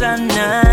sana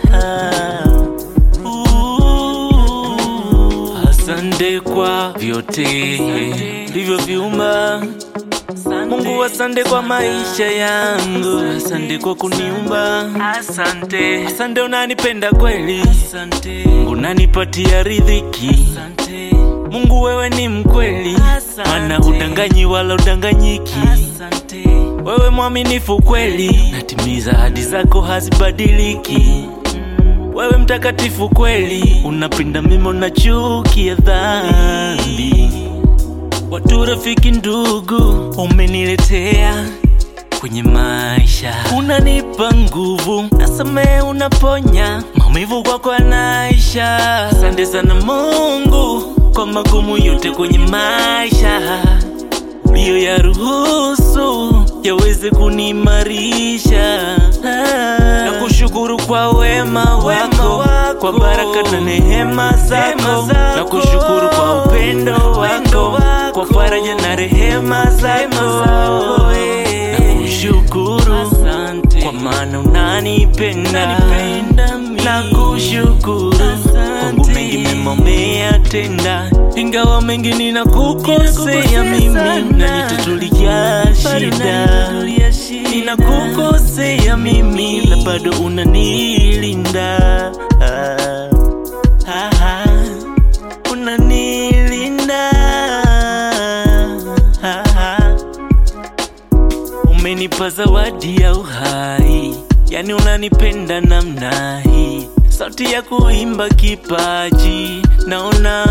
Uh, asante kwa vyote livyoviumba Mungu, asante kwa maisha yangu, asante kwa kuniumba, asante, asante unanipenda kweli, asante Mungu unanipatia riziki, asante Mungu wewe ni mkweli, maana hudanganyi wala udanganyiki, asante wewe mwaminifu kweli, natimiza ahadi zako hazibadiliki. Wewe mtakatifu kweli, unapinda mimo na chuki ya dhambi. Watu rafiki, ndugu umeniletea kwenye maisha, unanipa nguvu, nasamehe, unaponya maumivu kwako yanaisha. Asante sana Mungu kwa magumu yote kwenye maisha uliyo ya ruhusu yaweze kuniimarisha na kushukuru kwa wema wako, kwa baraka na neema zako, na kushukuru kwa upendo wako, kwa faraja na rehema zako, na kushukuru kwa maana unanipenda, na kushukuru kwangu mengi mema umeyatenda, ingawa mengi ninakukosea mimi, unanitatulia shida, ninakukosea mimi, la bado unanilinda, ah, ah, ah, unanilinda, ah, ah. Umenipa zawadi ya uhai, yani unanipenda namna hii, sauti ya kuimba kipaji naona.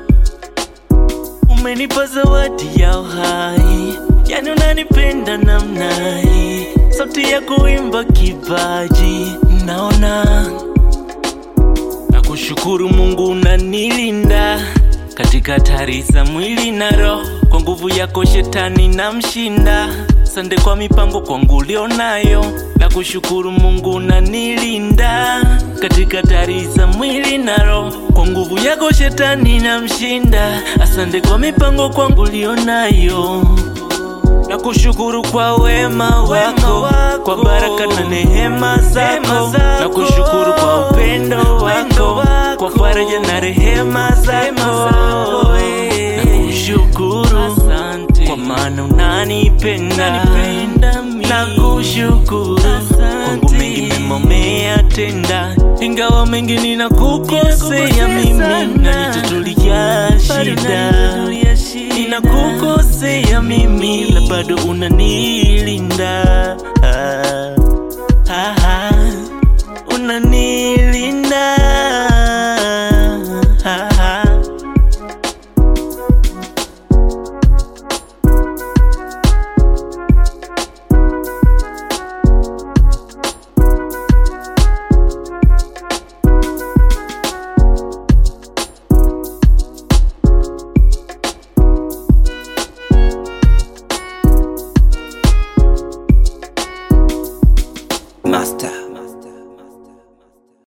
Umenipa zawadi ya uhai, yani unanipenda namna hii, sauti ya kuimba kipaji naona. Nakushukuru Mungu unanilinda katika hatari za mwili na roho, kwa nguvu yako shetani na mshinda. Sande kwa mipango kwangu ulionayo, nakushukuru Mungu unanilinda katika hatari za mwili na roho, kwa nguvu yako shetani na mshinda. Asante kwa mipango kwangu ulionayo na kushukuru kwa wema wako, kwa baraka na neema zako, na kushukuru kwa upendo wako, kwa faraja na rehema zako, na kushukuru kwa maana unanipenda, na kushukuru kwangu mengi mema umeyatenda, ingawa mengi ninakukosea mimi, unanitatulia shida ninakukosea mimi, la bado unanilinda